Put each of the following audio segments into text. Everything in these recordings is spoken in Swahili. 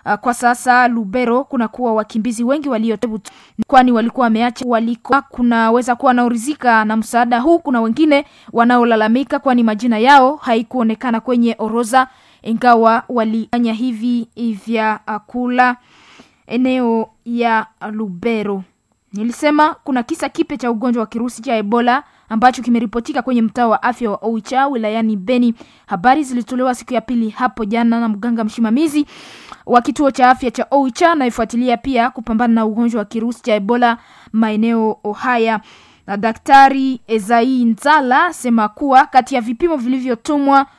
Uh, kwa sasa Lubero kuna kuwa wakimbizi wengi walio kwani walikuwa wameacha waliko. Kunaweza kuwa wanaorizika na msaada huu, kuna wengine wanaolalamika kwani majina yao haikuonekana kwenye orodha, ingawa walifanya hivi vya kula eneo ya Lubero. Nilisema kuna kisa kipya cha ugonjwa wa kirusi cha Ebola ambacho kimeripotika kwenye mtaa wa afya wa Oicha wilayani Beni. Habari zilitolewa siku ya pili hapo jana na mganga msimamizi wa kituo cha afya cha Oicha anayefuatilia pia kupambana na ugonjwa wa kirusi cha Ebola maeneo haya. Na Daktari Ezai Nzala sema kuwa kati ya vipimo vilivyotumwa uh,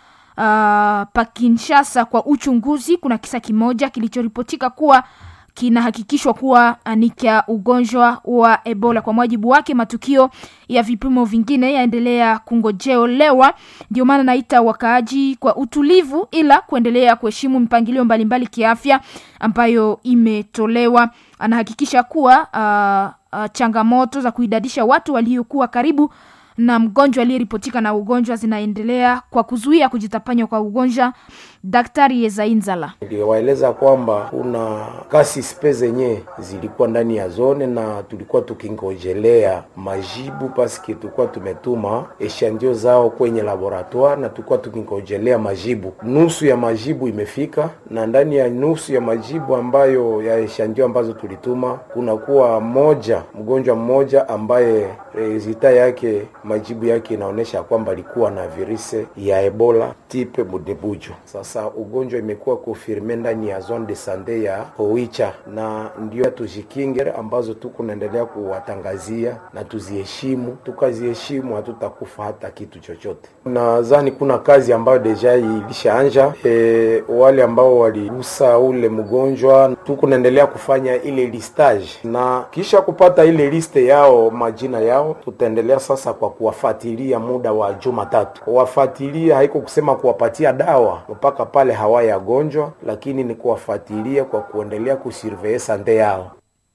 pa Kinshasa kwa uchunguzi kuna kisa kimoja kilichoripotika kuwa kinahakikishwa kuwa ni cha ugonjwa wa Ebola. Kwa mujibu wake, matukio ya vipimo vingine yaendelea kungojeolewa. Ndio maana naita wakaaji kwa utulivu, ila kuendelea kuheshimu mipangilio mbalimbali kiafya ambayo imetolewa. Anahakikisha kuwa uh, uh, changamoto za kuidadisha watu waliokuwa karibu na mgonjwa aliyeripotika na ugonjwa zinaendelea kwa kuzuia kujitapanya kwa ugonjwa. Daktari Yezainzala niliwaeleza kwamba kuna kasi spe zenye zilikuwa ndani ya zone na tulikuwa tukingojelea majibu paske tulikuwa tumetuma eshandio zao kwenye laboratoire na tulikuwa tukingojelea majibu. Nusu ya majibu imefika, na ndani ya nusu ya majibu ambayo ya eshandio ambazo tulituma kunakuwa moja mgonjwa mmoja ambaye rezita yake majibu yake inaonyesha kwamba alikuwa na virusi ya Ebola type Budebujo. Sasa ugonjwa imekuwa konfirme ndani ya zone de sante ya Oicha, na ndio tujikinge ambazo tuko naendelea kuwatangazia na tuziheshimu. Tukaziheshimu hatutakufa hata kitu chochote. Nadhani kuna kazi ambayo deja ilishaanja. E, wale ambao waligusa ule mgonjwa tuko naendelea kufanya ile listage, na kisha kupata ile liste yao majina yao, tutaendelea sasa kwa kuwafuatilia muda wa juma tatu. Kuwafuatilia haiko kusema kuwapatia dawa mpaka pale hawayagonjwa, lakini ni kuwafuatilia kwa kuendelea kusurveye sante yao.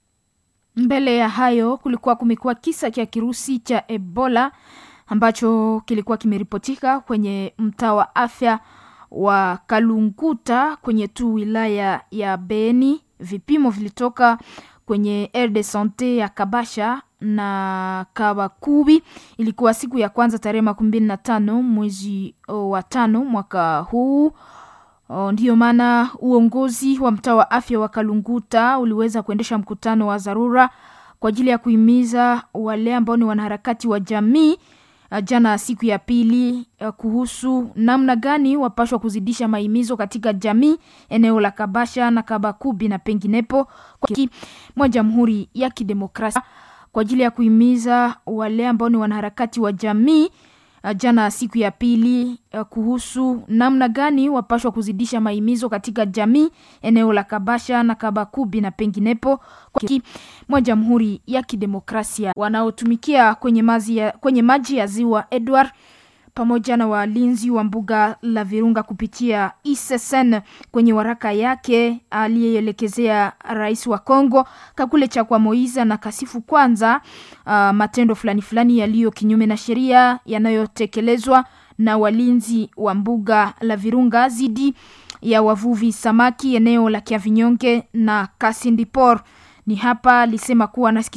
Mbele ya hayo, kulikuwa kumekuwa kisa cha kirusi cha Ebola ambacho kilikuwa kimeripotika kwenye mtaa wa afya wa Kalunguta kwenye tu wilaya ya Beni. Vipimo vilitoka kwenye aire de sante ya Kabasha na Kabakubi. Ilikuwa siku ya kwanza tarehe makumi mbili na tano mwezi wa tano mwaka huu. O, ndiyo maana uongozi wa mtaa wa afya wa Kalunguta uliweza kuendesha mkutano wa dharura kwa ajili ya kuhimiza wale ambao ni wanaharakati wa jamii jana siku ya pili kuhusu namna gani wapashwa kuzidisha mahimizo katika jamii eneo la Kabasha na Kabakubi na penginepo mwa Jamhuri ya Kidemokrasia kwa ajili ya kuhimiza wale ambao ni wanaharakati wa jamii jana siku ya pili kuhusu namna gani wapashwa kuzidisha mahimizo katika jamii eneo la Kabasha na Kabakubi na penginepo mwa Jamhuri ya Kidemokrasia wanaotumikia kwenye maji ya, kwenye maji ya ziwa Edward pamoja na walinzi wa mbuga la Virunga kupitia ISSN kwenye waraka yake aliyeelekezea rais wa Kongo Kakule Chakwa Moiza na kasifu kwanza uh, matendo fulani fulani yaliyo kinyume na sheria yanayotekelezwa na walinzi wa mbuga la Virunga zidi ya wavuvi samaki eneo la Kiavinyonge na Kasindipor. Ni hapa alisema kuwa